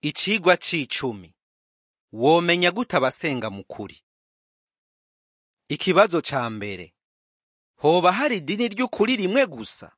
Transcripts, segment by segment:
Icigwa c'icumi. Womenya gute abasenga mu kuri? Ikibazo ca mbere. Hoba hari idini ry'ukuri rimwe gusa?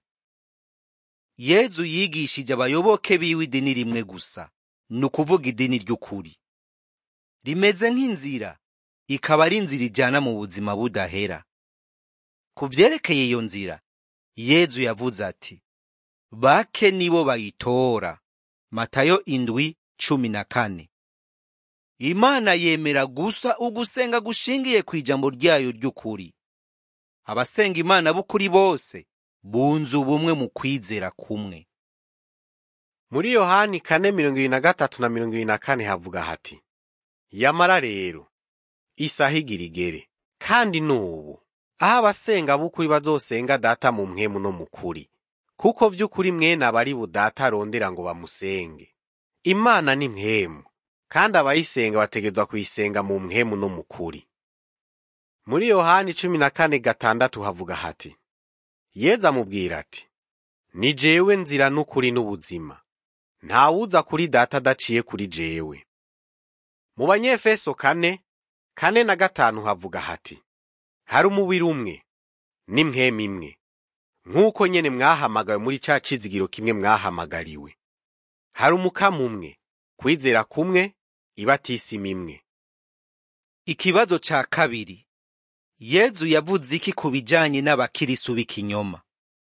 Yezu yigishije abayoboke biwe idini rimwe gusa, ni ukuvuga idini ry'ukuri. Rimeze nk'inzira, ikaba ari inzira ijana mu buzima budahera. Ku vyerekeye iyo nzira, Yezu yavuze ati, bake nibo bayitora. Matayo indwi cumi na kane. Imana yemera gusa ugusenga gushingiye ku ijambo ryayo ry'ukuri. Abasenga Imana b'ukuri bose bunze ubumwe mu kwizera kumwe. Muri Yohani kane mirongo ibiri na gatatu na mirongo ibiri na kane havuga hati yamara rero isaha igira igere kandi n'ubu aho abasenga b'ukuri bazosenga data mu mpwemu no mu kuri kuko vy'ukuri mwene aba ari budata arondera ngo bamusenge imana ni mpwemu kandi abayisenga bategerezwa kuyisenga mu mpwemu no mu kuri muri yohani cumi na kane gatandatu havuga hati yezu amubwira ati ni jewe nzira n'ukuri n'ubuzima ntawuza kuri data adaciye kuri jewe mu banyefeso kane kane na gatanu havuga hati hari umubiri umwe n'impwemu imwe nk'uko nyene mwahamagawe muri ca cizigiro kimwe mwahamagariwe hari umukama umwe kwizera kumwe ibatisima imwe Ikibazo ca kabiri. Yezu yavuze iki ku bijanye n'abakirisu b'ikinyoma?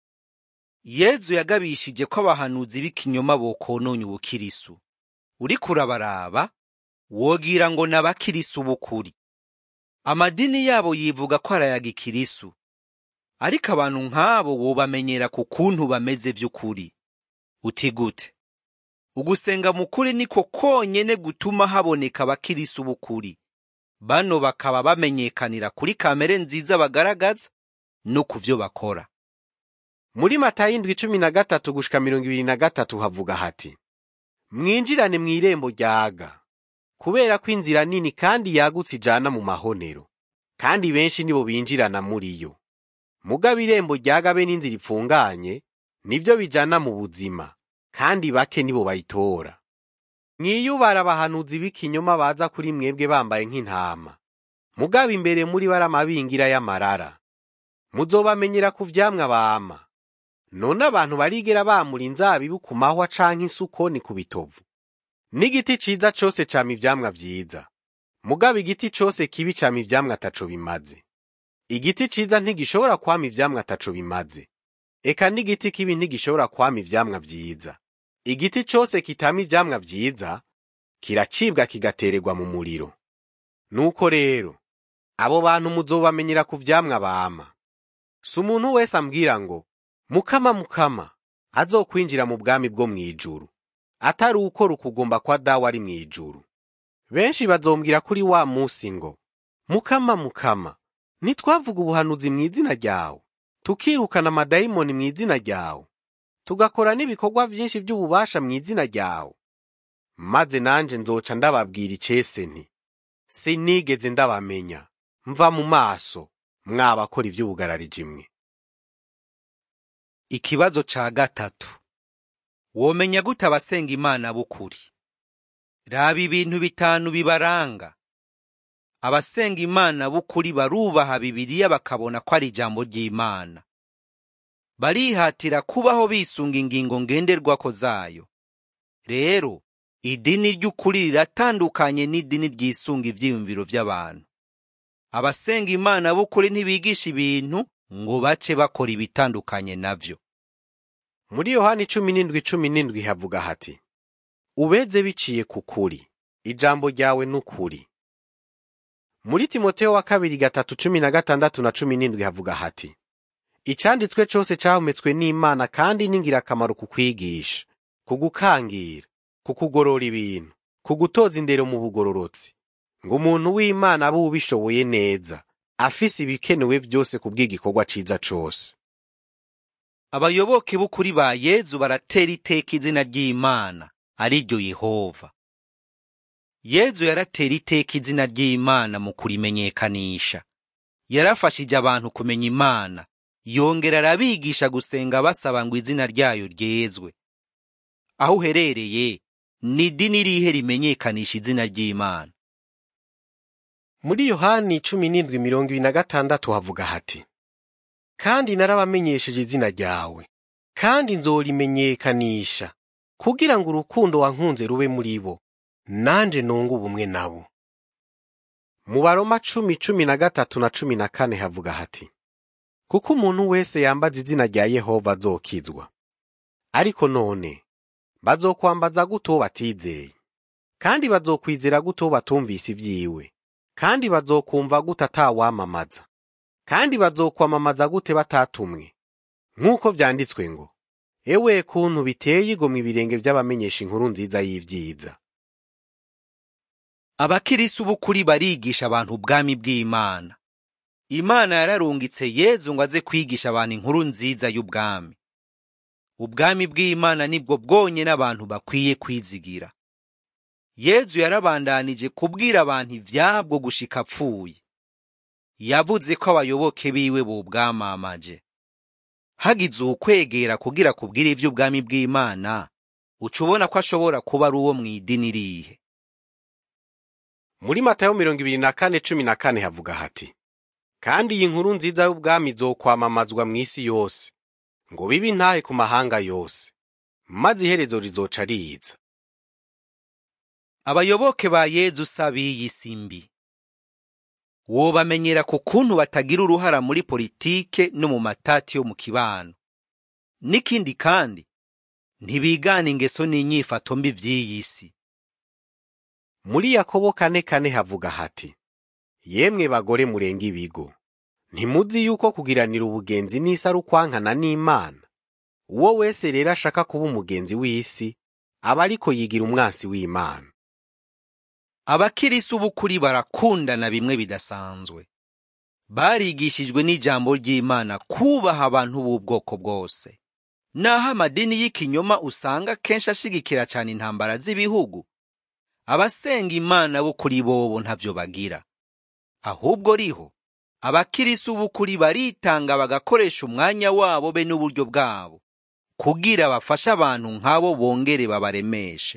Yezu yagabishije ko abahanuzi b'ikinyoma bokononye ubukirisu. Uriko urabaraba, wogira ngo ni abakirisu b'ukuri. Amadini yabo yivuga ko arayaga ikirisu. Ariko abantu nk'abo wobamenyera ku kuntu bameze vy'ukuri. Uti gute? Ugusenga mu kuri niko konyene gutuma haboneka abakirisu b'ukuri. Bano bakaba bamenyekanira kuri kamere nziza bagaragaza no ku vyo bakora. muri matayo indwi cumi na gatatu gushika mirongo ibiri na gatatu havuga hati mwinjirane mw'irembo ryaga kubera ko inzira nini kandi yagutse ijana mu mahonero kandi benshi nibo binjirana muri yo mugabo irembo ryaga be n'inzira ipfunganye nivyo bijana mu buzima kandi bake nibo bayitora mwiyubara abahanuzi b'ikinyoma baza kuri mwebwe bambaye nk'intama mugabo imbere muri bari amabingira y'amarara muzobamenyera ku vyamwa bama none abantu barigera bamura inzabibu ku mahwa canke isukoni ku bitovu n'igiti ciza cose cama ivyamwa vyiza mugabo igiti cose kibi cama ivyamwa ataco bimaze igiti ciza ntigishobora kwama ivyamwa ataco bimaze eka n'igiti kibi ntigishobora kwama ivyamwa vyiza igiti cose kitama ivyamwa vyiza kiracibwa kigatererwa mu muriro nuko rero abo bantu muzobamenyera ku vyamwa bama si umuntu wese ambwira ngo mukama mukama azokwinjira mu bwami bwo mw'ijuru atari uko rukugomba kwa dawe ari mw'ijuru benshi bazombwira kuri wa musi ngo mukama mukama ntitwavuga ubuhanuzi mw'izina ryawe tukirukana amadayimoni mw'izina ryawe tugakora n'ibikorwa vyinshi vy'ububasha mw'izina ryawe maze nanje nzoca ndababwira icese nti sinigeze ndabamenya mva mu maso mwabakora ivy'ubugarariji mwe Ikibazo ca gatatu. Womenya gute abasenga Imana b'ukuri? Raba ibintu bitanu bibaranga. Abasenga Imana b'ukuri barubaha Bibiliya bakabona ko ari ijambo ry'Imana. Barihatira kubaho bisunga ingingo ngenderwako zayo. Rero, idini ry'ukuri riratandukanye n'idini ryisunga ivyiyumviro vy'abantu. Abasenga Imana b'ukuri ntibigisha ibintu ngo bace bakora ibitandukanye navyo. muri yohani cumi n'indwi cumi n'indwi havuga hati ubeze biciye ku kuri ijambo ryawe n'ukuri muri timoteyo wa kabiri gatatu cumi na gatandatu na cumi n'indwi havuga hati icanditswe cose cahumetswe n'imana kandi n'ingirakamaro ku kwigisha ku gukangira ku kugorora ibintu ku gutoza indero mu bugororotsi ngo umuntu w'imana abe ubishoboye neza afise ibikenewe vyose ku bw'igikorwa ciza cose Abayoboke b'ukuri ba Yezu baratera iteka izina ry'Imana, ari ryo Yehova. Yezu yaratera iteka izina ry'Imana mu kurimenyekanisha. Yarafashije abantu kumenya Imana, yongera arabigisha gusenga basaba ngo izina ryayo ryezwe. Aho uherereye, ni idini rihe rimenyekanisha izina ry'imana muri yohani cumi n'indwi mirongo ibiri na gatandatu havuga hati kandi narabamenyesheje izina ryawe kandi nzorimenyekanisha kugira ngo urukundo wankunze rube muri bo nanje nunge ubumwe nabo mu baroma cumi cumi na gatatu na cumi na kane havuga hati kuko umuntu wese yambaza izina rya yehova azokizwa ariko none bazokwambaza gute uwo batizeye kandi bazokwizera gute uwo batumvise ibyiwe kandi bazokumva gute atawamamaza kandi bazokwamamaza gute batatumwe nk'uko vyanditswe ngo ewe kuntu biteye igomwe ibirenge by'abamenyesha inkuru nziza y'ivyiza abakirisi b'ukuri barigisha abantu ubwami bw'imana imana yararungitse yezu ngo aze kwigisha abantu inkuru nziza y'ubwami ubwami bw'imana nibwo bwonyene abantu bakwiye kwizigira yezu yarabandanije kubwira abantu ivyabwo gushika apfuye yavuze ko abayoboke biwe bobwamamaje hagize ukwegera kugira kubwira ivy'ubwami bw'imana uca ubona ko ashobora kuba ari uwo mw'idini rihe muri matayo mirongo ibiri na kane cumi na kane havuga hati kandi iyi nkuru nziza y'ubwami izokwamamazwa mw'isi yose ngo bibe intahe ku mahanga yose maze iherezo rizoca riza abayoboke ba yezu si ab'iyi si mbi wobamenyera ku kuntu batagira uruhara muri politike no mu matati yo mu kibano n'ikindi kandi ntibigana ingeso n'inyifato mbi vy'iyi si muri yakobo kane kane havuga hati yemwe bagore murenga ibigo ntimuzi yuko kugiranira ubugenzi n'isi ari ukwankana n'imana uwo wese rero ashaka kuba umugenzi w'isi aba ariko yigira umwansi w'imana abakirisi b'ukuri barakundana bimwe bidasanzwe barigishijwe n'ijambo ry'imana kubaha abantu b'ubwoko bwose naho amadini y'ikinyoma usanga kenshi ashigikira cyane intambara z'ibihugu abasenga imana b'ukuri bobo ntavyo bagira ahubwo riho abakirisi b'ukuri baritanga bagakoresha umwanya wabo be n'uburyo bwabo kugira bafashe abantu nk'abo bongere babaremeshe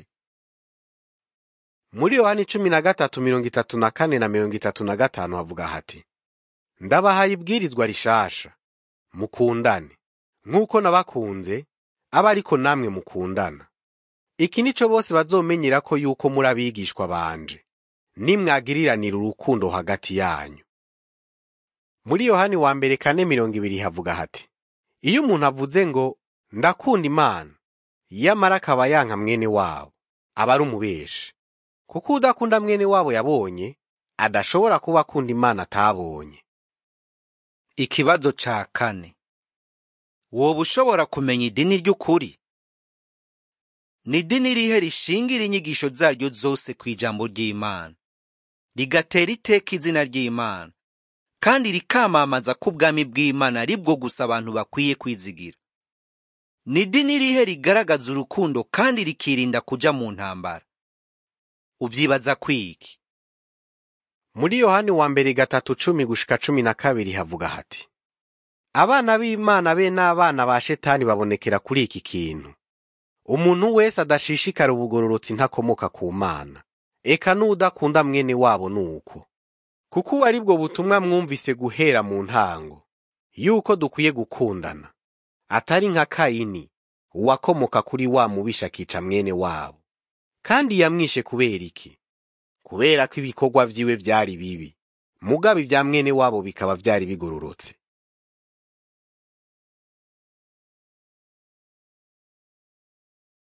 muri yohani cumi na gatatu mirongo itatu na kane na mirongo itatu na gatanu havuga hati ndabahaye ibwirizwa rishasha mukundane nk'uko nabakunze aba ariko namwe mukundana iki nico bose bazomenyera ko yuko muri abigishwa banje nimwagiriranira urukundo hagati yanyu muri yohani wa mbere kane mirongo ibiri havuga hati iyo umuntu avuze ngo ndakunda imana yamara akaba yanka mwene wabo aba ari umubeshi kuko udakunda mwene wabo yabonye adashobora kuba akunda imana atabonye ikibazo ca kane woba ushobora kumenya idini ry'ukuri ni idini rihe rishingira inyigisho zaryo zose ku ijambo ry'imana rigatera iteka izina ry'imana kandi rikamamaza ko ubwami bw'imana ari bwo gusa abantu bakwiye kwizigira ni idini rihe rigaragaza urukundo kandi rikirinda kuja mu ntambara uvyibaza kwiki muri yohani wa mbere gatatu cumi gushika cumi na kabiri havuga hati abana b'imana be n'abana ba shetani babonekera kuri iki kintu umuntu wese adashishikara ubugororotsi ntakomoka ku mana eka n'udakunda mwene wabo nuko kuko ubu ari bwo butumwa mwumvise guhera mu ntango yuko dukwiye gukundana atari nka kayini uwakomoka kuri wa mubisha akica mwene wabo kandi yamwishe kubera iki kubera ko ibikorwa vyiwe vyari bibi mugabo ibya mwene wabo bikaba vyari bigororotse